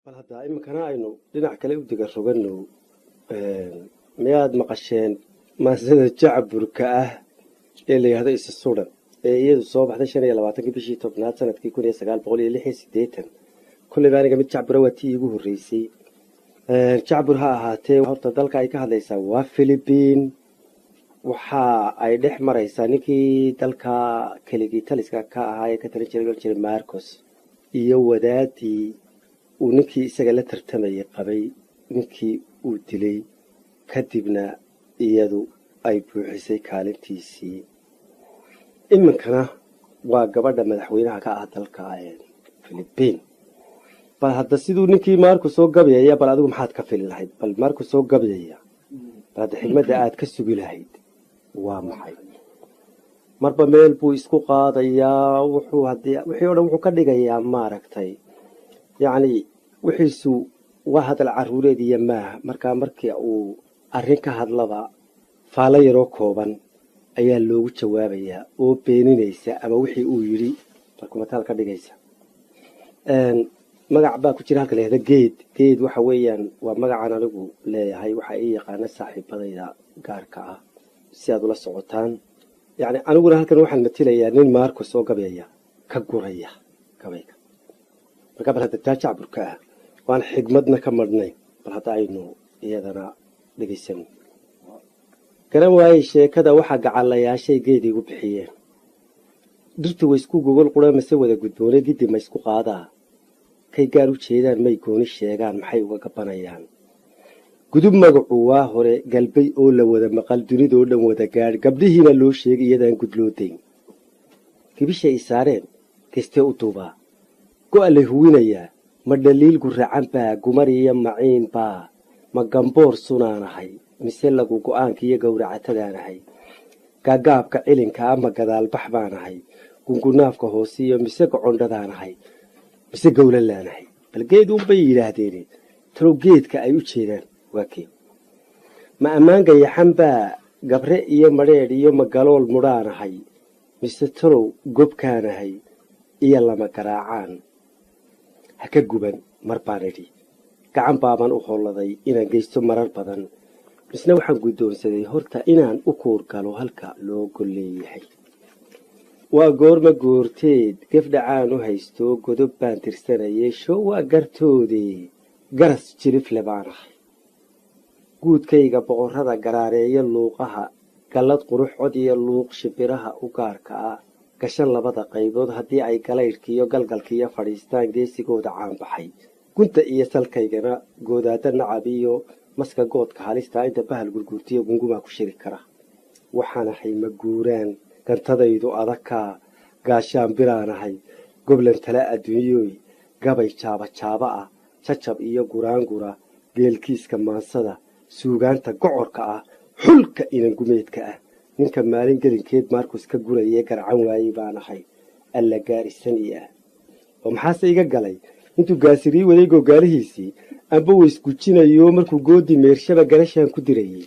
bal haddaa iminkana aynu dhinac kale u diga rogano miyaad maqasheen maasada jacburka ah ee la yidhahdo isa sudan ee iyadu soo baxday shan iyo labaatankii bishii tobnaad sanadkii kun iyo sagaal boqol iyo lix iyo siddeetan kolleyba aniga mid jacbura waa tii iigu horreysay jacbur ha ahaatee horta dalka ay ka hadlaysaa waa philibiin waxa ay dhex maraysaa ninkii dalka keligii taliska ka ahaa ee ka talin jiray jiray marcos iyo wadaadii uu ninkii isaga la tartamayay qabay ninkii uu dilay kadibna iyadu ay buuxisay kaalintiisii iminkana waa gabadha madaxweynaha ka ah dalka philibiin bal hadda siduu ninkii maarku soo gabyaya bal adigu maxaad ka fili lahayd bal maarku soo gabyaya bal hadda xigmadda aad ka sugi lahayd waa maxay marba meel buu isku qaadayaa wuxuu haddii wixii o dhan wuxuu ka dhigayaa maaragtay yacni wixiisu waa hadal caruureed iyo maaha markaa markii uu arrin ka hadlaba faallo yaroo kooban ayaa loogu jawaabayaa oo beeninaysa ama wixii uu yidhi markumataal ka dhigaysa magac baa ku jira halka la yahda geed geed waxa weeyaan waa magacan anigu leeyahay waxaa ii yaqaana saaxiibadayda gaarka ah si aad ula socotaan yacni aniguna halkan waxaan matilayaa nin maarko soo gabyaya ka guraya gabayga markaa bal hadda taa jacburka ah waan xigmadna ka madhnay bal hadda aynu iyadana dhegaysano garan waayey sheekada waxaa gacalayaashay geed igu bixiyeen dhirtu way isku gogol qura mase wada gudboone giddi ma isku qaadaa kay gaar u jeedaan may gooni sheegaan maxay uga gabanayaan gudub magacu waa hore galbay oo la wada maqal dunidoo dhan wada gaadh gabdhihiina loo sheegay iyadaan gudloodayn gibishay isaareen kaystee u duubaa go'a la huwinayaa ma dhaliil guracan baa gumar iyo maciin baa ma gamboor sunaanahay mise lagu go'aanka iyo gowracatadaanahay gaagaabka cilinka ama gadaalbax baanahay gungunaafka hoosiyo mise gocondhadaanahay mise gowlalaanahay bal geed uunbay yidhaahdeen talow geedka ay u jeedaan waa kee ma ammaan gayaxan baa gabre iyo madheedh iyo magalool mudhaanahay mise talow gobkaanahay iyo lama garaacaan ha ka guban mar baan idhi gacan baaban u holladay inaan geysto marar badan misna waxaan guddoonsaday horta inaan u kuur galo halka loo golleeyahay waa goorma goorteed gefdhacaan u haysto godob baan tirsanayay show waa gartoodee garas jirifle baan ahay guudkayga boqorrada garaareeyo luuqaha gallad qurux cod iyo luuq shimbiraha u gaarka ah gashan labada qaybood haddii ay galaydhkiiyo galgalkiiyo fadhiistaan geesigooda caanbaxay gunta iyo salkaygana goodaada nacab iyo maska goodka halistaa inta bahal gurguurtiyo gungumaa ku shiri kara waxaanahay ma guuraan gantadaydu adagkaa gaashaan biraanahay goblan tala adduunyooy gabay jaabajaaba ah jajab iyo guraangura geelkiiska maansada suugaanta gocorka ah xulka inangumeedka ah ninka maalin gelinkeed maarkus ka gurayee garcan waayey baan ahay alla gaarisani ah oo maxaase iga galay intuu gaasirii waday googaalihiisii amba waysgujinayo markuu goodi meershaba garashaan ku dirayey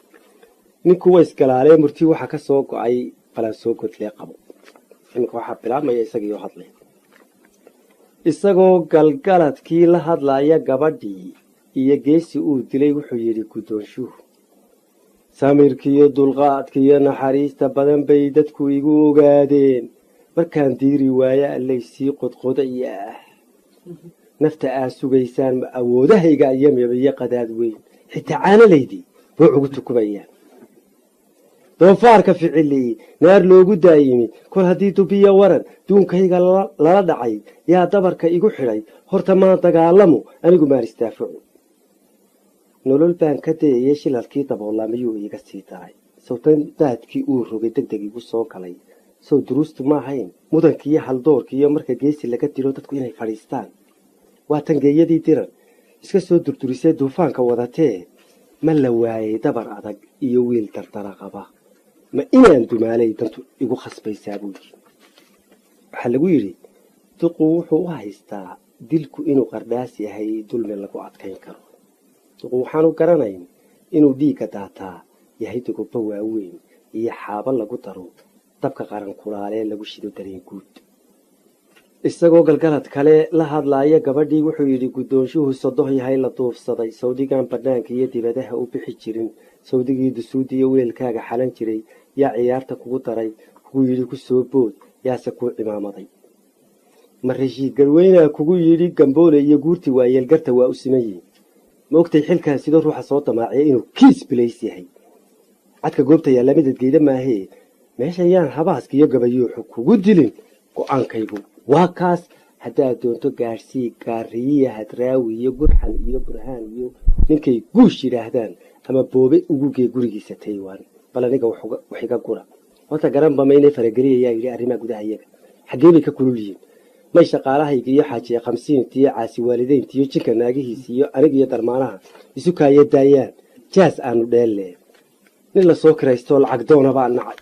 ninku waysgalaalee murtii waxaa ka soo go-ay balaan soo godlee qabo iminka waxaa bilaabmaya isagiioo hadlay isagoo galgaladkii la hadlaya gabadhii iyo geesi uu dilay wuxuu yidhi guddoonshuhu samirkiiyo dulqaadkiiyo naxariista badan bay dadku igu ogaadeen markaan diiri waaye allaysii qodqodaya ah nafta aad sugaysaan ma awoodahayga iyo mibiyo qadaad weyn xitaa caanalaydii buu ugu tukumayaan doofaarka ficili naar loogu daayimi kol haddii dubiya waran duunkayga lala dhacay yaa dabarka igu xidhay horta maan dagaalamu anigu maan istaafacu nolol baan ka dayayay shilalkii daboolamiyuu iiga sii daray sawtan daadkii uu rogay deg deg igu soo galay sow duruustu ma ahayn mudankiiyo haldoorkiiyo marka geesi laga dilo dadku inay fadhiistaan waa tangeeyadii diran iska soo durdurisee duufaanka wadatee ma la waayay dabar adag iyo wiil dardara qaba ma inaan dumaalay dantu igu khasbaysaa buudi waxaa lagu yidhi duqu wuxuu u haystaa dilku inuu qardhaas yahay dulmi lagu adkayn karo duqu waxaanu garanayn inuu dhiigga daataa yahay dugubo waaweyn iyo xaabo lagu daro dabka qaran kulaalee lagu shido dareen guud isagoo galgalad kale la hadlaaya gabadhii wuxuu yidhi guddoonshuhu sodoh yahay la duufsaday sawdigan bannaanka iyo dibadaha u bixi jirin sawdigii dusuudi iyo weelkaaga xalan jiray yaa ciyaarta kugu daray kugu yidhi ku soo bood yaase kuu cimaamaday ma rashiid garweynaa kugu yidhi gamboole iyo guurti waayeelgarta waa u siman yihin ma ogtay xilkan sidoo ruuxa soo damaaciya inuu kiis bilays yahay cadka goobta yaalla midadgeyda maahee meeshan yaan habaaska iyo gabayuuxu kugu dilin go-aankaygu waa kaas haddaad doonto gaadhsii gaariyiya hadraawi iyo gurxan iyo burhaan iyo ninkay guush yidhaahdaan ama boobe ugugee gurigiisa taywaan bal aniga wax iga gura horta garanba maynay farageliyayaa yidhi arrimaha gudaha iyaga xaggee bay ka kulul yihiin may shaqaalahayga iyo xaajiye khamsiinta iyo caasi waalideynta iyo jinka naagihiisa iyo aniga iyo darmaanaha isu kaaya daayaan jaas aanu dheelle nin lasoo kiraystoo lacag doona baa nacay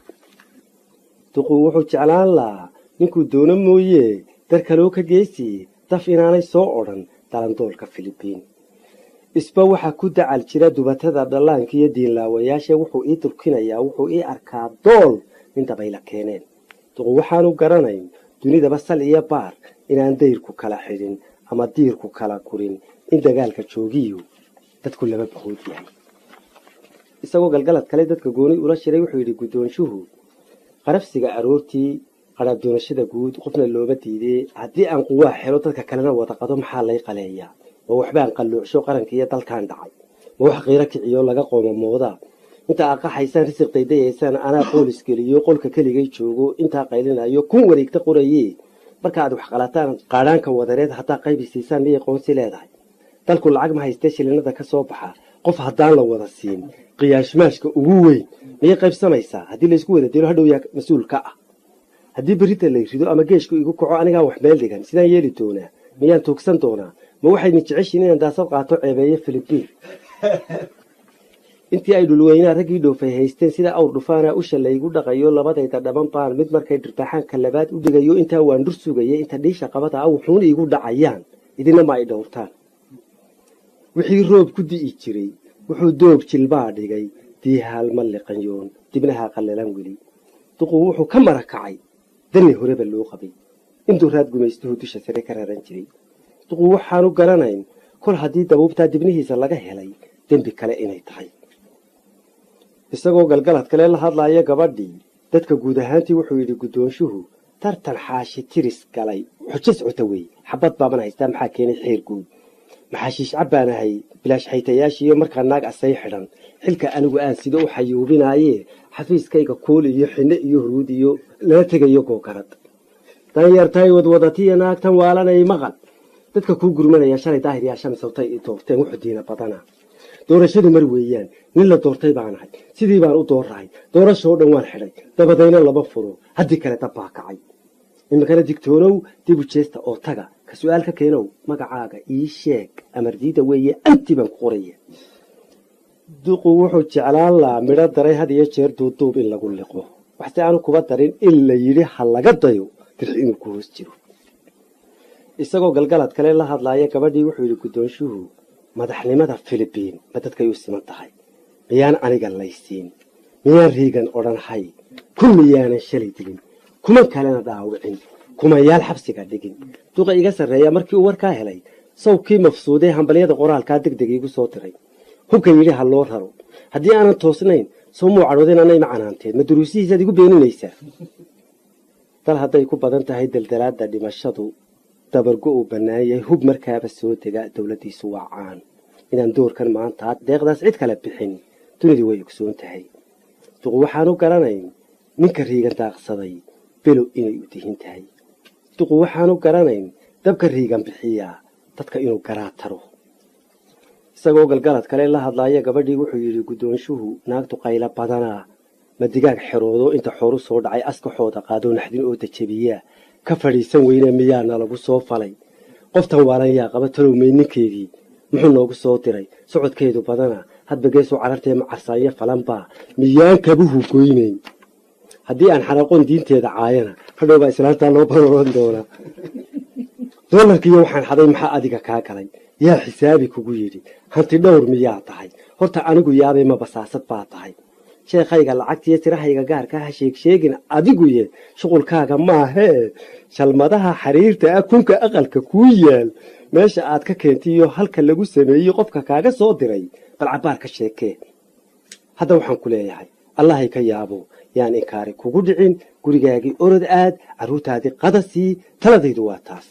duquu wuxuu jeclaan lahaa ninkuu doono mooye dar kaloo ka geesiye daf inaanay soo odhan dalandoolka filibiin isba waxaa ku dacal jira dubatada dhallaanka iyo diinlaawayaasha wuxuu ii durkinayaa wuxuu ii arkaa dool nin dabayla keeneen duqu waxaanu garanayn dunidaba sal iyo baar inaan dayrku kala xidhin ama diirku kala gurin in dagaalka joogiyu dadku laba bahood yahay isagoo galgalad kale dadka gooni ula shiray wuxuu yidhi guddoonshuhu qarafsiga aroortii qaraabdoonashada guud qofna looma diidee haddii aan quwaa xelo dadka kalena wada qado maxaa lay qaleeyaa ma waxbaan qalluucsho qaranka iyo dalkan dhacay ma wax qiiro kiciyo laga qoomamoodaa inta aad qaxaysaan risiq daydayaysaan anaa qoolis geliyo qolka keligay joogo intaa qaylinayo kun wareegta qoraye marka aad wax qalataan qaadhaanka wadareed haddaa qaybi siisaan miyay qoonsi leedahay dalku lacag ma haystee shilinada ka soo baxa qof haddaan la wada siin qiyaashmaashka ugu weyn miyay qaybsamaysaa haddii laysku wada dilo hadhow yaa mas-uul ka ah haddii berita lay rido ama geeshku igu kaco anigaa wax meel dhigan sidaan yeeli doonaa miyaan tuugsan doonaa ma waxaydin jeceshiin inaan daasad qaato ceebeeyo filibiin intii ay dhulweynaa raggii dhoofay haysteen sida awr dhufaana usha laygu dhaqayo labadayda dhaban baan mid markay dhirbaxaanka labaad u dhigayo intaa waan dhur sugaya inta dhiisha qabada a wuxuuna iigu dhacayaan idina ma ay dhowrtaan wixii roob ku di'i jiray wuxuu doog jilbaa dhigay diihaalma liqanyoon dibnaha qallalan weli duquu wuxuu ka mara kacay dani horeba loo qabay intuu raad gumaystuhu dusha sare ka raran jiray duquu waxaanu garanayn kol haddii dabuubtaa dibnihiisa laga helay dembi kale inay tahay isagoo galgalad kale la hadlaaya gabadhii dadka guud ahaantii wuxuu yidhi guddoonshuhu tartan xaashi tiris galay xujo socota wey xabad baaban haystaa maxaa keenay xeer guud maxaashiish cabbaan ahay bilaash xaytayaashiiyo markaa naag asay xidhan xilka anigu aan sida u xayuubinaaye xafiiskayga kuul iyo xinne iyo huruud iyo lala tegayo googarad danyartay wadwadatiya naagtan waalanay maqal dadka kuu gurmanaya shalay daahir yaa shamisawtay i doorteen wuxuu diina badana doorashadu mar weeyaan nin la doortay baan ahay sidii baan u doorahay doorashoo dhan waan xidhay dabadayna lama furo haddii kale dab baa kacay iminkana digtoonow dibu jeesta oo taga ka su-aal ka keenow magacaaga ii sheeg amardiida weeye anti baan ku qoraya duqu wuxuu jeclaan lahaa midho daray had iyo jeer duuduub in lagu liqo waxse aanu kuba darin in la yidhi ha laga dayo dirx inuu ku hoos jiro isagoo galgalad kale la hadlaaya gabadhii wuxuu yidhi guddoonshuhu madaxnimada filibiin ma dadkay u siman tahay miyaan aniga laysiin miyaan riigan odhan hay kun miyaanan shalay dilin kuman kalena dhaawicin kumayaal xabsiga dhigin duqa iga sarreeya markii uu warkaa helay sawkii mafsuudee hambalyada qoraalkaa deg deg iigu soo diray hubka yidhi ha loo raro haddii aanan toosnayn soo muu cadhoodeen anay ma canaanteed ma duruusihiisaad igu beeninaysaa dal hadday ku badan tahay daldalaadda dhimashadu dabargo uu bannaan yahay hub markaaba soo dega dowladdiisu waa caan inaan doorkan maanta deeqdaas cid kale bixin dunidii way ogsoon tahay duqu waxaanu garanayn ninka riigan daaqsaday below inay u dihin tahay duqu waxaanu garanayn dabka riigan bixiyaa dadka inuu garaa taro isagoo galgalad kale la hadlaaya gabadhii wuxuu yidhi guddoonshuhu naagtu qaylo badanaa ma digaag xeroodo inta xooru soo dhacay askaxooda qaadoo naxdin oo dajabiyaa ka fadhiisan weyne miyaana lagu soo falay qoftan waalan yaa qaba talowmay ninkeedii muxuu noogu soo diray socodkeedu badana hadba geesuu carartee macarsaanyo falanbaa miyaan kabuhu goynayn haddii aan xaraqoon diinteeda caayana hadhowbaa islaantaa loo barooran doonaa doolarkiiyo waxaan xaday maxaa adiga kaa galay yaa xisaabi kugu yidhi hanti dhowr miyaa tahay horta anigu yaabay ma basaasad baa tahay sheekhayga lacagtiyo tirahayga gaarka ha sheegsheegin adiguye shuqulkaaga maahee shalmadaha xariirta ah kunka aqalka kuu yaal meesha aad ka keentiyo halka lagu sameeyey qofka kaaga soo diray bal cabbaar ka sheekee hadda waxaan ku leeyahay allahay ka yaabo yaan inkaari kugu dhicin gurigaagii orod aad carruurtaadii qadasii taladaydu waa taas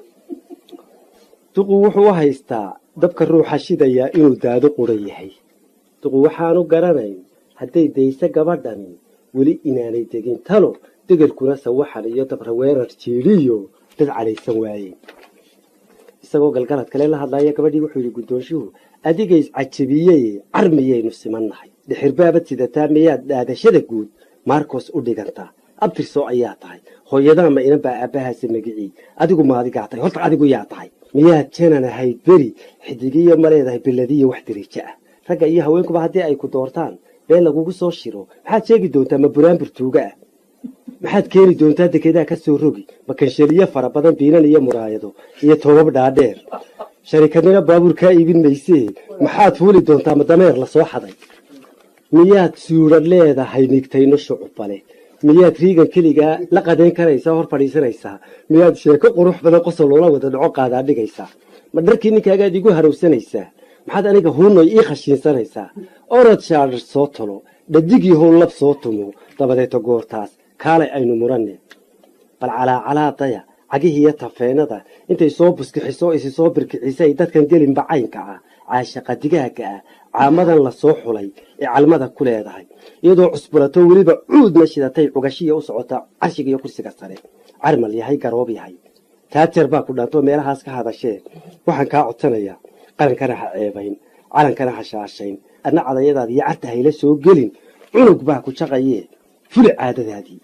duqu wuxuu u haystaa dabka ruuxa shidayaa inuu daado quran yahay duqu waxaanu garanayn hadday dayse gabadhani weli inaanay degin talo degelkuna sawaxan iyo dabra weerar jiidhiyo dad calaysan waayeen isagoo galgalad kale la hadlaya gabadhii wuxuu yidhi guddoonshuhu adiga iscajabiyey carmiyaynu simannahay dhixirbaabad sidataa miyaad dhaadashada guud maarkos u dhigantaa abtirso ayaa tahay hooyadaa ma inan baa aabbahaasa magicii adigu maadigaa tahay horta adigu yaa tahay miyaad janan ahayd beri xidigiyo ma leedahay biladiyo wax dirijo ah ragga iyo haweenkuba haddii ay ku doortaan been lagugu soo shiro maxaad sheegi doontaa ma buraanbur tuuga ah maxaad keeni doontaa dekedaa ka soo rogi ma kansheliyo fara badan biinan iyo muraayado iyo toobab dhaadheer sharikadnina baabuur kaa iibin maysee maxaad fuuli doontaa ma dameer la soo xaday miyaad suura leedahay nigtayno shucubale miyaad riigan keligaa la qadayn karaysaa hor fadhiisanaysaa miyaad sheeko qurux badan qosol loola wada dhaco qaadaa dhigaysaa ma dharkii ninkaagaad igu harowsanaysaa maxaad aniga huunoy ii khashiinsanaysaa orod shaadhar soo tolo dhadigii howllab soo tumo dabadeeto goortaas kaalay aynu muranne bal calaacalaadaya cagihiiyo tafeenada intay soo buskixiso isi soo birkicisay dadkan gelinba caynka ah caashaqa digaaga ah caamadan la soo xulay ee calmada ku leedahay iyadoo cusbulato weliba cuudna shidatay cugashiya u socota carshiga iyo kursiga sare carmal yahay garoob yahay taajeer baa ku dhaantoo meelahaas ka hadashee waxaan kaa codsanayaa qarankana ha ceebayn calankana ha shaashayn adna cadayadaad iyo carta hayla soo gelin cunug baa ku jaqayee fuli caadadaadii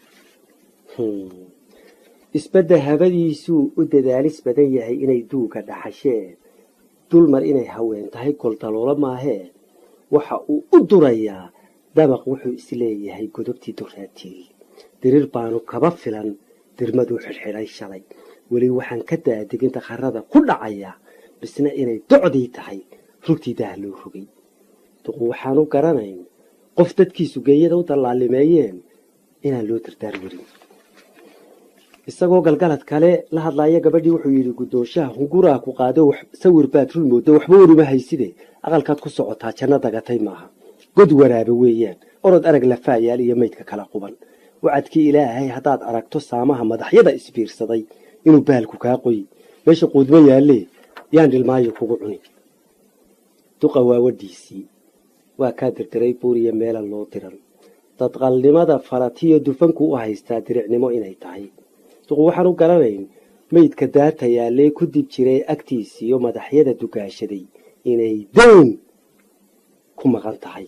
isbadda habadiisuu u dadaalis badan yahay inay duuga dhaxasheen dulmar inay haween tahay koldaloolo maahee waxa uu u durayaa dabaq wuxuu isleeyahay godobtii duraatii dirir baanu kaba filan dirmaduu xidhxidhay shalay weli waxaan ka daadigin dakharada ku dhacaya bisna inay docdii tahay rugtii daah loo rogay duqu waxaanu garanayn qof dadkiisu geeyada u dallaalimeeyeen inaan loo dardaar werin isagoo galgalad kale la hadlaaya gabadhii wuxuu yidhi guddoonshaha hunguraa ku qaado sawir baad run mooddo waxba waruma hayside aqalkaad ku socotaa janno dagatay maaha god waraabe weeyaan orod arag lafaayaal iyo maydka kala quban wacadkii ilaahay haddaad aragto saamaha madaxyada isbiirsaday inuu baalku kaa qoyi meesha quudmo yaallee yaan dhilmaayo kugu cuni duqa waawadhiisii waa kaa dirdiray buuriya meelan loo diran dadqalnimada falatiyo dufanku u haystaa diricnimo inay tahay duqu waxaan u garanayn meydka daata yaallee ku dib jiray agtiisiyo madaxyada dugaashaday inay dayn ku maqan tahay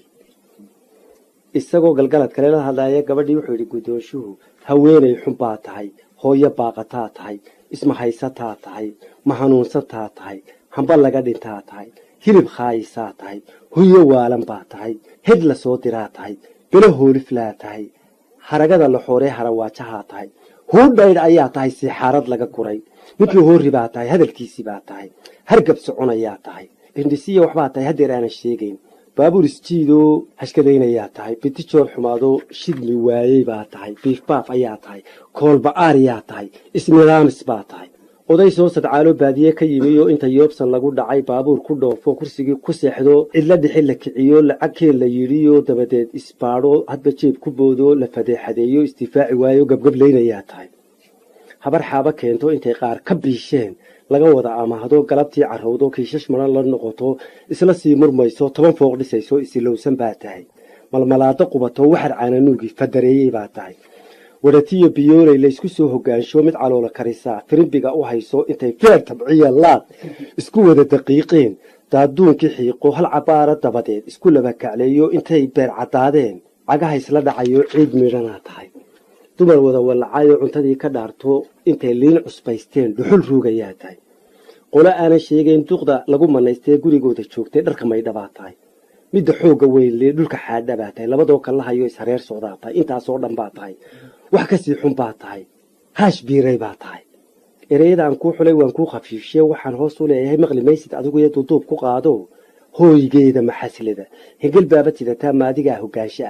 isagoo galgalad kale la hadlaaya gabadhii wuxuu yidhi guddoonshuhu haweenay xun baa tahay hooyo baaqataa tahay ismahaysataa tahay mahanuunsataa tahay hamba laga dhintaa tahay hilib khaayisaa tahay huyo waalan baa tahay hed la soo diraa tahay belo hooliflaa tahay haragada la xooree harawaajahaa tahay huudhaydh ayaa tahay siixaarad laga guray midna hoori baa tahay hadalkiisii baa tahay hargab soconayaa tahay hindhisiya waxbaa tahay haddeer aanan sheegayn baabuur isjiidoo hashkadaynayaa tahay bitijoor xumaadoo shidmi waayey baa tahay biifbaaf ayaa tahay koolba'aariyaa tahay isnidaamis baa tahay oday soo sadcaalo baadiye ka yimi oo inta yoobsan lagu dhacay baabuur ku dhoofo kursigii ku seexdo cidla dhixi la kiciyo lacagkeen la yidhiyo dabadeed isbaadho hadba jeeb ku boodo la fadeexadeeyo isdifaaci waayo gabgablaynayaa tahay habar xaabo keento intay qaar ka biisheen laga wada amaahdo galabtii carowdo kiishash maran la noqoto isla sii murmayso toban fooq dhisayso isilowsan baa tahay malmalaado qubato waxar caananuugi fadareeyey baa tahay wadhatiyo biyooley laysku soo hogaansho mid caloola karisaa firimbiga u hayso intay feer tabciya laad isku wada daqiiqeen daaduunkii xiiqo hal cabaara dabadeed isku laba kacleeyo intay beer caddaadeen cagaha isla dhacayo ciid midhanaa tahay dumar wada wallacayo cuntadii ka dhaarto intay liin cusbaysteen dhuxul ruugayaa tahay qolo aanan sheegayn duqda lagu manaystee gurigooda joogtay dharka maydhabaa tahay midda xoogga weynlee dhulka xaadha baa tahay labadoo kallahayo ishareer socdaa tahay intaasoo dhan baa tahay wax kasii xun baa tahay haash biiray baa tahay ereyada aan kuu xulay waan kuu khafiifshe waxaan hoos u leeyahay maqli maysid adigu iyo duuduub ku qaado hooygeeda maxaslada hengel baaba sidataa maadigaa hogaansho ah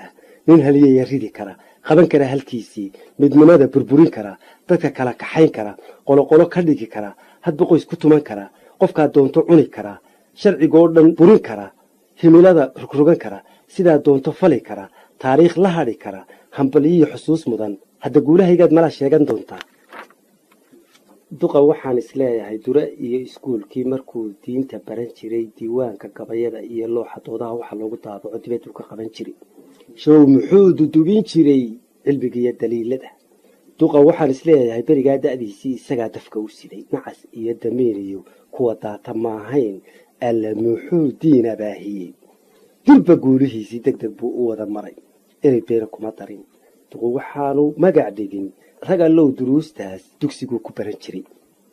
nin haliyaya ridi kara qaban kara halkiisii midnimada burburin kara dadka kala kaxayn kara qoloqolo ka dhigi kara hadba qoys ku tuman kara qofkaa doonto cuni kara sharcigoo dhan burin kara himilada rogrogan kara sidaa doonto fali kara taariikh la hadhi kara hambaliyiyo xusuus mudan hadda guulahaygaad mala sheegan doontaa duqa waxaan isleeyahay dure iyo iskuulkii markuu diinta baran jiray diiwaanka gabayada iyo looxa doodaha waxaa loogu daabaco dibaduu ka qaban jiray show muxuu dudubin jiray cilmigiiyo daliilada duqa waxaan isleeyahay berigaa da'diisii isagaa dafka u siday nacas iyo damiiniyo kuwa daata maahayn alla muxuu diin abaahiyey durba guulihiisii deg deg buu u wada maray erey beena kuma darin duqu waxaanu magac dhigin rag allow duruustaas dugsiguu ku baran jiray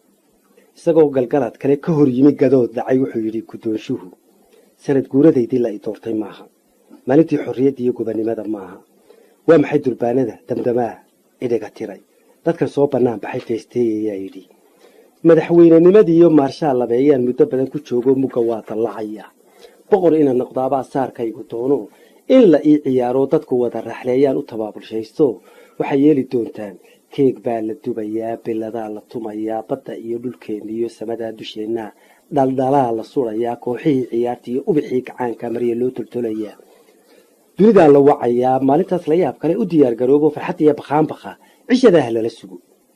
isagoo galgalad kale ka hor yimi gadood dhacay wuxuu yidhi guddoonshuhu sanad guuradaydii la i doortay maaha maalintii xorriyadda iyo gobannimada maaha waa maxay durbaanada damdamaa idhiga tiray dadkan soo bannaan baxay feesteeyayaa yidhi madaxweynenimadii iyo maarshaal labeeyaan muddo badan ku joogo mugga waa dallacaya boqor ina noqdaabaa saarkaygu doono in la ii ciyaaro dadku wada raxleeyaan u tabaabulshaysto waxay yeeli doontaan keeg baa la dubayaa biladaa la tumayaa badda iyo dhulkeenna iyo samadaa dusheenna dhaldhalaa la surayaa kooxihii ciyaarta iyo ubixii gacaanka marya loo toltolayaa dunidaa la wacayaa maalintaas la yaab kale u diyaar garoobo farxad iyo bakhaanbakha cishadaah lala sugo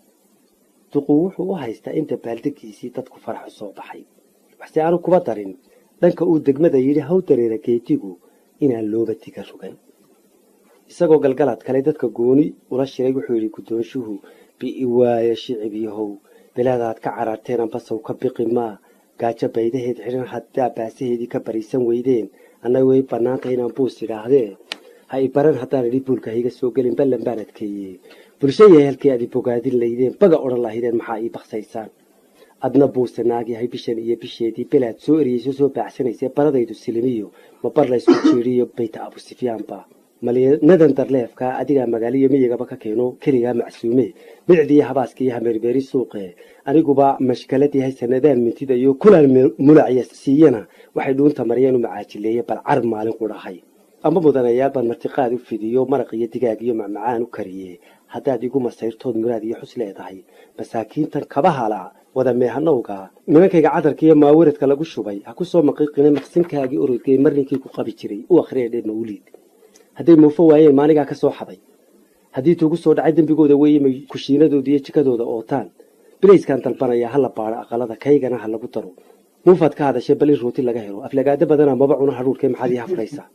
duqu wuxuu u haystaa in dabaaldegiisii dadku faraxu soo baxay waxse aanu kuba darin dhanka uu degmada yidhi haw dareera geetigu inaan looba diga rugan isagoo galgalad kale dadka gooni ula shiray wuxuu yidhi guddoonshuhu bi'i waaye shicib yahow bilaadaad ka cararteen ambasow ka biqi maa gaajo baydaheed xidhan haddaa baasaheedii ka bariisan weydeen annaga way bannaanta inaan buus idhaahdee ha i baran haddaan idhi buulka higa soo gelin ballan baan adkeeyey bulsho yahay halkii aad i bogaadin laydeen baga odhan lahaydeen maxaa ii baksaysaan adna buuse naagyahay bishan iyo bisheedii belaad soo eriyeyso soo baacsanaysee baradaydu silimiyo ma bar laysku jiiriyo bayta abusifyaanba malinadan darleefkaa adigaa magaaliyo miyigaba ka keeno keligaa macsuume midicdiiyo habaaskiiyo hameerbeeri suuqe aniguba mashkalad yahay sanadaan mintidayo kulaan mulacya siiyana waxay dhuunta maryeen u macaajileeye bal car maalin ku dhahay ama mudanayaal baan martiqaad u fidiyo maraq iyo digaag iyo macmacaan u kariye haddaad igu masayrtood muraad iyo xus leedahay masaakiintan kaba hala wada meehanowga nimankayga cadarka iyo maawiradka lagu shubay ha ku soo maqiiqine maqsinkaagii orodgey marninkii ku qabi jiray u akhriyadhe mawliid hadday muufo waayeen maanigaa ka soo xaday haddii tuugu soo dhacay dembigooda weeyemay kushiinadooda iyo jikadooda ootaan bilayskaan dalbanayaa ha la baadho aqalada kaygana ha lagu daro muufaad ka hadashay bal in rooti laga helo aflagaado badana maba cuna hadhuurkee maxaad ii hafraysaa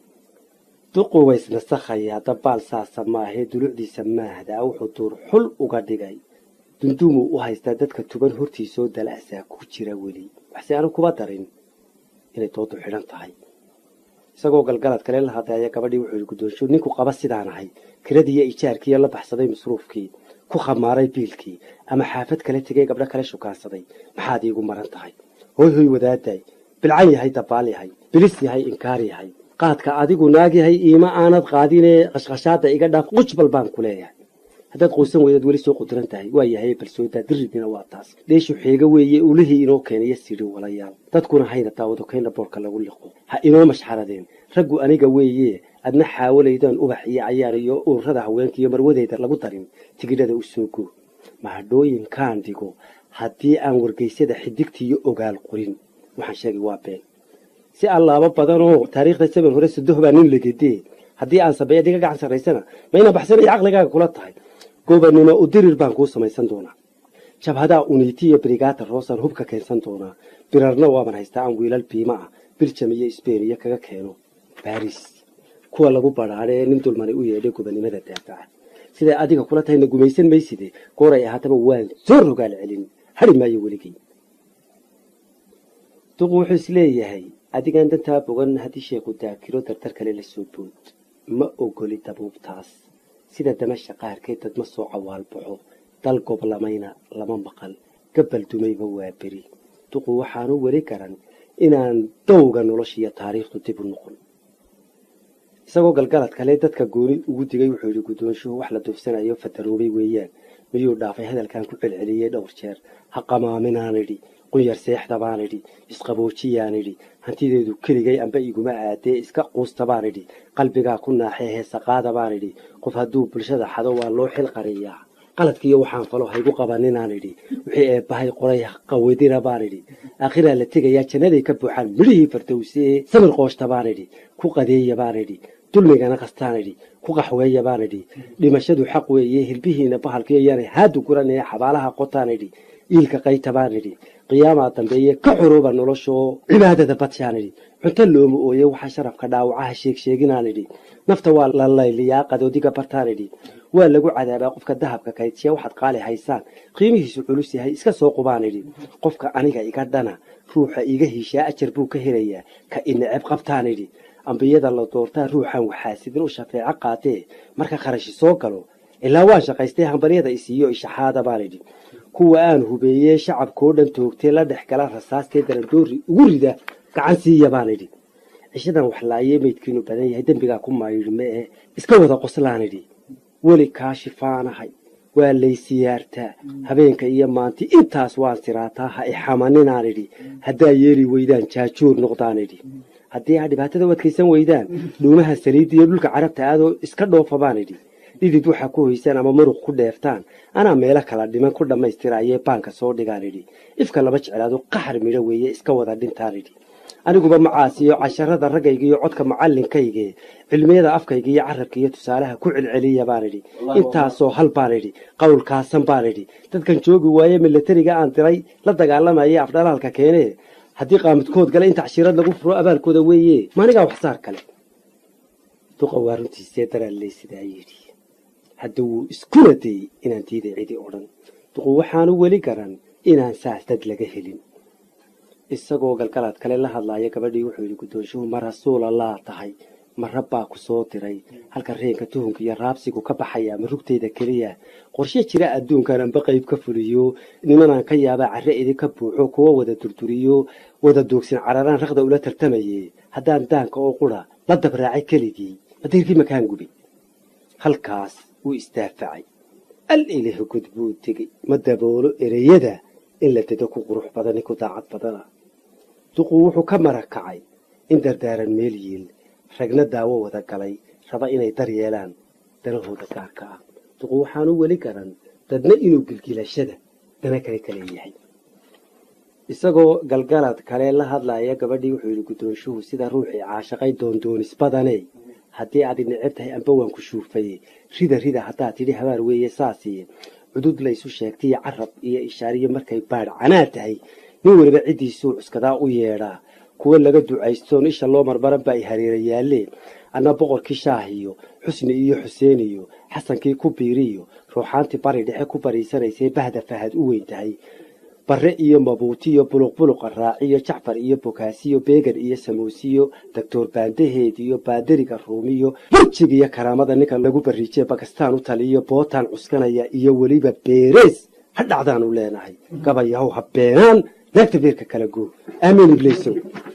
duqu waysnasakhayaa dabaal saasa maahee dulucdiisa maahdaa wuxuu duur xul uga dhigay dunduumuu u haystaa dadka tuban hortiisoo dala'saa ku jira weli waxse aanu kuba darin inay doodu xidhan tahay isagoo galgalad kale la hadleeya gabadhii wuxuu yidhi guddoonsho ninku qaba sidaan ahay kiradiiyo ijaarkiiyo la baxsaday masruufkii ku khamaaray biilkii ama xaafad kale tegay gabdho kale shukaansaday maxaad iigu maran tahay hoy hoy wadaaday bilcan yahay dabaal yahay bilis yahay inkaar yahay qaadka adigu naag yahay iima aanad qaadinee qashqashaada iga dhaaf qujbal baan ku leeyahay haddaad quusan weydaad weli soo qudiran tahay waa yahay balsoodaa diridina waa taas dheeshu xeega weeye ulihii inoo keenaya sidhi walayaal dadkuna hayna daawado kayna boorka lagu liqo ha inoo mashxaradeen raggu aniga weeye adna xaawalaydaan ubax iyo cayaar iyo ururada haweenka iyo marwadeyda lagu darin tigidhada u soo goo mahadhooyinkaan dhigo haddii aan wargeysyada xidigta iyo ogaal qorin waxaan sheegay waa been si allaaba badanoo taariikhda saban hore sadoh baa nin legedee haddii aan sameeya diga gacan sarraysana ma inaan baxsanaya caqligaaga kula tahay gobanimo u dirir baan kuu samaysan doonaa jabhadaa uniiti iyo brigaata roosaan hubka keensan doonaa birarna waaban haystaa aan wiilal biima ah biljam iyo sbain iyo kaga keeno baris kuwa lagu badhaadhe ee nin dulmani u yeedhay gobanimada daafaca siday adiga kula tahayna gumaysan mayside gooray ahaataba waan soo rogaal celin hari maayo weligay duqu wuxuu isleeyahay adigaan dantaa bogan haddii sheekhu daakiro dartar kale la soo bood ma ogoli dabuubtaas sida damasha qaarkeed dad ma soo cawaalbaxo dal goblamayna lama maqal gabal dumayba waa beri duqu waxaanu weli garan inaan dowga noloshiiyo taariikhdu dib u noqon isagoo galgalad kale dadka gooni ugu digay wuxuu yidhi guddoonshuhu wax la duufsanayo fadaroobay weeyaan miyuu dhaafay hadalkan ku celceliyey dhowr jeer ha qamaaminaan idhi qunyar seexda baan idhi isqaboojiyaan idhi hantideedu keligay amba iguma aadee iska quusta baan idhi qalbigaa ku naaxee heesaqaada baan idhi qof hadduu bulshada xado waa loo xil qariyaa qaladkiiyo waxaan falo haygu qabaninaan idhi wixii eebbahay qoray qawadina baan idhi aakhiraa la tegayaa jannaday ka buuxaan midhihii fardowsee samir qooshta baan idhi ku qadeeya baan idhi dulmigana qastaan idhi ku qaxweeya baan idhi dhimashadu xaq weeye hilbihiina bahalkiyo yaanay haadu guranaya xabaalaha qotaan idhi iilka qayta baan idhi qiyaamaa dambeeye ka xuruuba noloshoo cibaadada badshaan idhi cunto looma ooye waxaa sharafka dhaawacaha sheegsheeginaan idhi nafta waa la layliyaa qadoodiga bartaan idhi waa lagu cadaabaa qofka dahabka kaydsiya waxaad qaali haysaan qiimihiisu culus yahay iska soo qubaan idhi qofka aniga iga dhana ruuxa iga hiishaa ajar buu ka helayaa ka ineceb qabtaan idhi ambiyada la doortaa ruuxan waxaasidin u shafeeco qaatee marka kharashi soo galo ilaa waan shaqaystay hambaryada isiiyo ishaxaada baan idhi kuwa aan hubeeyee shacabkoo dhan toogtee la dhex gala rasaastee darandoori ugu rida gacan siiya baan idhi cishadan waxlaayee meydkiinu badan yahay dembigaa ku maayidhi ma ee iska wada qoslaan idhi weli kaa shifaanahay waa laysiyaartaa habeenka iyo maanti intaas waan siraataa ha ixamaninaan idhi haddaa yeeli weydaan jaajuur noqdaan idhi haddii aa dhibaatada u adkaysan weydaan dhuumaha saliidda iyo dhulka carabta aadoo iska dhoofa baan idhi dhidid waxaa ku hoysaan ama muruq ku dheeftaan anaa meelo kala dhiman ku dhammaystirayee baanka soo dhigaan idhi ifka lama jeclaado qaxar midho weeye iska wada dhintaan idhi aniguba macaasiyo casharada raggayga iyo codka macallinkayge cilmiyada afkayga iyo carabka iyo tusaalaha ku celceliya baan idhi intaasoo hal baan idhi qowlkaasan baan idhi dadkan joogi waaye milatariga aan diray la dagaalamaya afdhalaalka keenee haddii qaamidkood gale inta cashirad lagu furo abaalkooda weeye maanigaa waxsaar kale duqa waa runtiisee daraaley sidaa yidhi hadda wuu iskuna dayey inaan diiday cidi odhan duqu waxaanu weli garan inaan saas dad laga helin isagoo galgalaad kale la hadlaaya gabadhii wuxuu yidhi guddoonshuhu ma rasuulallah tahay ma rabbaa ku soo diray halka reenka tuhunka iyo raabsigu ka baxaya ma rugtayda keliya qorshe jira adduunkan amba qayb ka fuliyo nimanaan ka yaabaa carre idinka buuxo kuwa wada durduriyo wada doogsin cararaan raqda ula tartamaye haddaan daanka oo qura la dabraacay keligii madiirkii makaan gubi halkaas wuu isdaafacay al ilaah gud buu tegey ma daboolo ereyada in la dedo ku qurux badani ku daacad badana duqu wuxuu ka marakacay in dardaaran meel yiil ragna daawo wada galay raba inay dar yeelaan danahooda gaarka ah duqu waxaanu weli garan dadna inuu gilgilashada dana kale kale yahay isagoo galgalad kale la hadlaya gabadhii wuxuu yidhi guddoonshuhu sida ruuxii caashaqay doondoonis badane haddii aad neceb tahay amba waan ku shuufaye rida rida haddaad tidhi habaar weeye saasiye cudud laysu sheegtaiyo carab iyo ishaariyo markay baadh canaa tahay nin weliba ciddiisuu cuskadaa u yeedhaa kuwa laga ducaystoon isha loo marmaran ba ay hareera yaalleen anna boqorkii shaah iyo xusni iyo xuseen iyo xasankii ku biiriyo ruuxaantii bari dhexe ku bariisanaysay bahda fahad u weyn tahay barre iyo mabuuti iyo buluqbuluqa raaciyo jacfar iyo bokaasiyo beegan iyo samuusiyo doctor baandaheed iyo baadariga ruumiyo burjig iyo karaamada ninka lagu bariijiye bakistaan u taliyo bootaan cuskanaya iyo weliba beerees ha dhacdaanu leenahay gabayahow ha beenaan naagta beerka kala goo aamiin ibliisow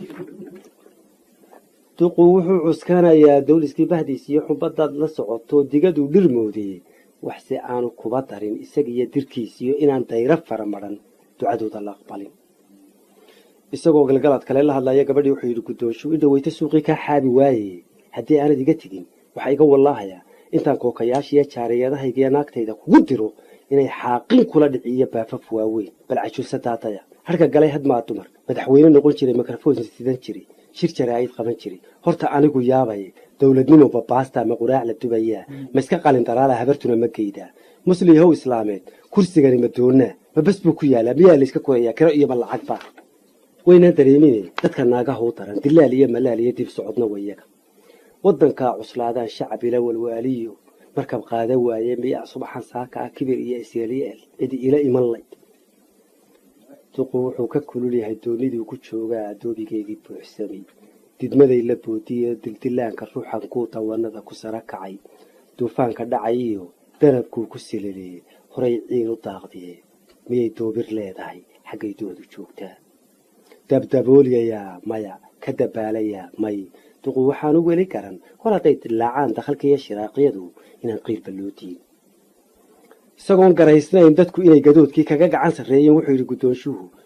duqu wuxuu cuskanayaa dawliskii bahdiis iyo xubadaad la socoto digaduu dhirmoodiyey waxse aanu kuba darin isagiiyo dirkiisiyo inaan dayro fara maran ducadooda la aqbalin isagoo galgalaad kale la hadlaya gabadhii wuxuu yidhi guddoonshu in dhaweyta suuqii kaa xaabi waaye haddii aanad iga tegin waxaa iga wallaahayaa intaan kookayaashiiyo jaariyadahaygiyo naagtayda kugu diro inay xaaqin kula dhiciyo baafaf waaweyn bal cajuusa daadaya harka galay hadmaa dumar madaxweyne noqon jiray mikrofon sidan jiray shir jaraa'id qaban jiray horta anigu yaabay dowladnimo babaasta ma quraac la dubayaa ma iska qalin daraala habartuna ma geydaa musliyahow islaameed kursigani ma doonnaa ma bes buu ku yaalaa miyaa layska korayaa kiro iyo ma lacagba waynaan dareemine dadka naagaha u daran dilaal iyo malaal iyo dib socodna wayaga waddankaa cuslaadaan shacab ila walwaaliyo markab qaada waaye miyaa subaxan saaka ah kibir iyo isyelyeel cidi ila iman layd duqu wuxuu ka kulul yahay dooniduu ku joogaa addoobigeygii buuxsamay didmaday la boodiye dildilaanka ruuxan kuu dawanada ku sara kacay duufaanka dhacay iyo darabkuu ku silaleeyey horay ciin u daaqdiye miyay doobir leedahay xaggay doodu joogtaa dabdaboolyayaa maya ka dabaalayaa may duqu waxaanu weli garan hor hadday dilaacaan dakhalka iyo shiraaqyadu inaan qiilba loo diin isagoon garaysnayn dadku inay gadoodkii kaga gacan sarreeyeen wuxuu yidhi guddoonshuhu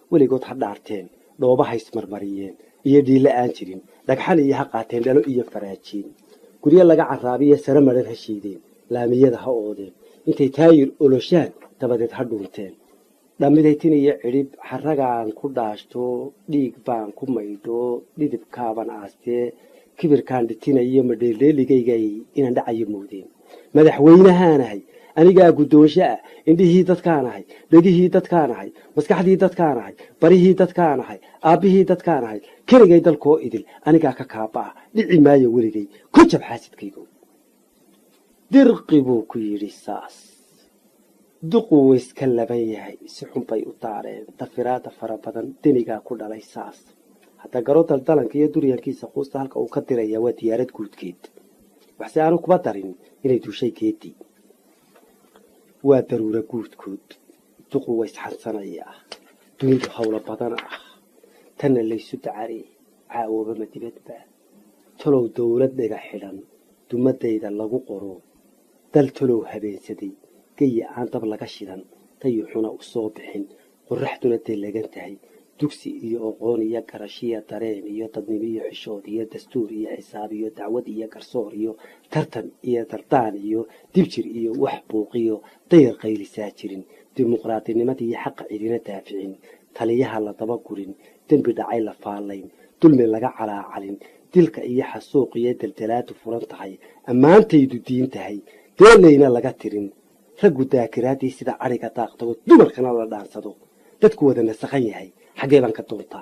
weligood ha dhaarteen dhooba ha ismarmariyeen iyo dhiille aan jirin dhagxan iyo ha qaateen dhalo iyo faraajiin guryo laga caraabiyo sare madhan ha shiideen laamiyada ha oodeen intay taayir oloshaan dabadeed ha dhuunteen dhamidaytin iyo cidhib xaragaan ku dhaashto dhiig baan ku maydho dhidibkaaban aastee kibirkaan dhitinayo madheeldheeligaygay inaan dhacayo moodeen madaxweynahaanahay anigaa guddoonsho ah indhihii dadkaanahay dhegihii dadkaanahay maskaxdii dadkaanahay barihii dadkaanahay aabbihii dadkaanahay keligay dalkoo idil anigaa ka kaaba-a dhici maayo weligay ku jab xaasidkaygo dirqi buu ku yidhi saas duqu wayska laban yahay si xun bay u daareen dafiraada fara badan denigaa ku dhalay saas hadda garo daldalanka iyo duryankiisa quusta halka uu ka diraya waa diyaarad guudkeed waxse aanu kuba darin inay duushay geedii waa daruura guudkood duqu waysxansanayaa dunidu howlo badan ah tanna laysu dacari caawobama dibadba talow dowlad dhiga xidhan dumadayda lagu qoro dal talow habeensaday geyi aan dab laga shidan tayuxuna u soo bixin qoraxduna deelagan tahay dugsi iyo oqoon iyo garashiya dareen iyo dadnimo iyo xishood iyo dastuur iyo xisaab iyo dacwad iyo garsoor iyo tartan iyo dardaan iyo dibjir iyo wax buuqiyo dayar qaylisaa jirin dimuqraadinimada iyo xaqa cidina daaficin taliyaha la daba gurin dembi dhacay la faalayn dulmi laga calaacalin dilka iyo xasuuq iyo daldalaadu furan tahay ammaantaydu diin tahay deelayna laga tirin raggu daakiraaddii sida adhiga daaqtago dumarkana la dhaansado dadku wada nasakhan yahay xaggee baan ka doontaa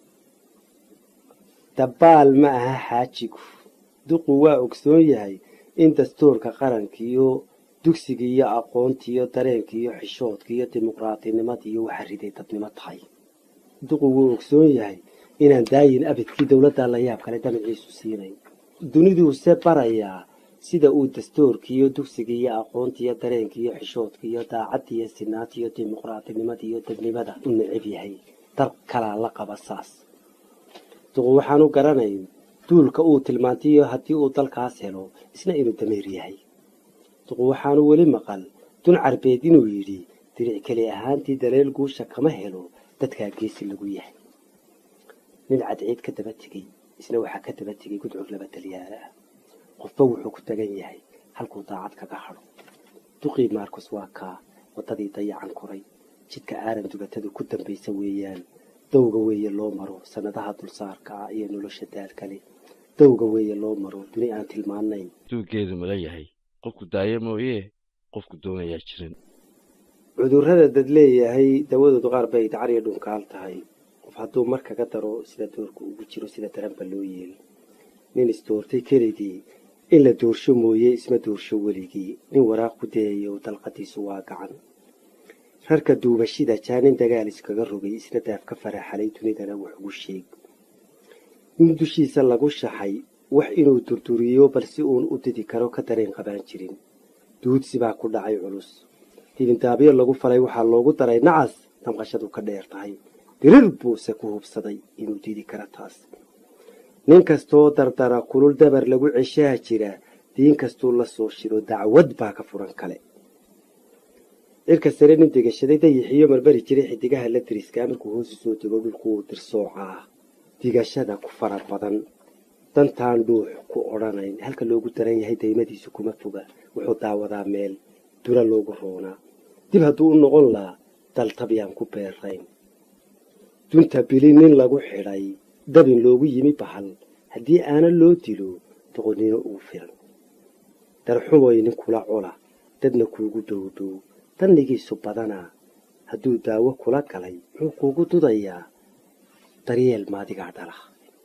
dabaal ma aha xaajigu duqu waa ogsoon yahay in dastuurka qarankiiyo dugsiga iyo aqoontiiyo dareenkiiyo xishoodka iyo dimuqraadinimada iyo waxa riday dadnimo tahay duqu wuu ogsoon yahay inaan daayin abidkii dowladda la yaab kale damaciisu siinayn duniduuse barayaa sida uu dastuurkiiyo dugsiga iyo aqoontiiyo dareenkiiyo xishoodka iyo daacadda iyo sinaanta iyo dimuqraadinimada iyo dadnimada u necab yahay dal kalaa la qaba saas duqu waxaanu garanayn duulka uu tilmaantayo haddii uu dalkaas helo isna inuu dameer yahay duqu waxaanu weli maqal dun carbeed inuu yidhi diric keli ahaantii daleel guusha kama helo dadkaa geesi lagu yahay nin cadceed ka daba tegey isna waxaa ka daba tegey gudcur laba dalyaala ah qofba wuxuu ku tagan yahay halkuu daacad kaga hadho duqii maarkus waa kaa waddadii dayacan koray jidka aaran dugatadu ku dambaysa weeyaan dowga weeye loo maro sannadaha dulsaarka ah iyo nolosha daalkale dowga weeye loo maro duni aan tilmaanayn duuggeedu mala yahay qofku daayo mooyee qofku doonayaa jirin cudurrada dad leeyahay dawadoodu qaar bay dacariyo dhunkaal tahay qof hadduu mar kaga daro sida doorku ugu jiro sida daranba loo yeeli nin isdoortay keligii in la doorsho mooye isma doorsho weligii nin waraaq ku dayayo dalqadiisu waa gacan rarka duubashida jaanin dagaal iskaga rogay isna daaf ka faraxalay dunidana wax ugu sheeg nin dushiisa lagu shaxay wax inuu durduriyo balse uun u didi karo ka dareen qabaan jirin duudsi baa ku dhacay culus dibindaabyo lagu falay waxaa loogu daray nacas damqashadu ka dheer tahay dirir buuse ku hubsaday inuu didi karo taas nin kastoo dardara kulul dabar lagu ceshaha jira diin kastuu la soo shiro dacwad baa ka furan kale cirka sare nin degashaday dayixiyo marbari jiray xidigaha la diriskaa markuu hoosu soo dego dhulkuu dirsoocaa digashada ku fara badan dantaan dhuux ku odhanayn halka loogu daran yahay daymadiisu kuma foga wuxuu daawadaa meel dura loogu roonaa dib hadduu u noqon lahaa daltabyaan ku beerayn dunta bili nin lagu xidhay dabin loogu yimi bahal haddii aana loo dilo doqonnimo ugu filan darxumoy nin kula cola dadna kuugu dhowdhow dannigiisu badanaa hadduu daawo kula galay muxuu kuugu dudayaa daryeel maadigaa dhala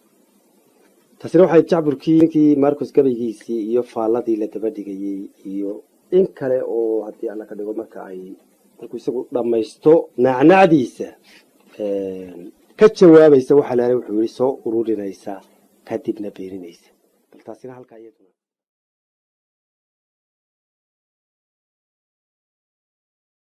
taasina waxay jacburkii ninkii marcus gabaygiisii iyo faalladii la daba dhigayey iyo in kale oo haddii alla ka dhigo marka ay markuu isagu dhammaysto nacnacdiisa ka jawaabaysa waxaa laala wuxuu yidhi soo ururinaysa kadibna beeninaysa bal taasina halkaa iyaduna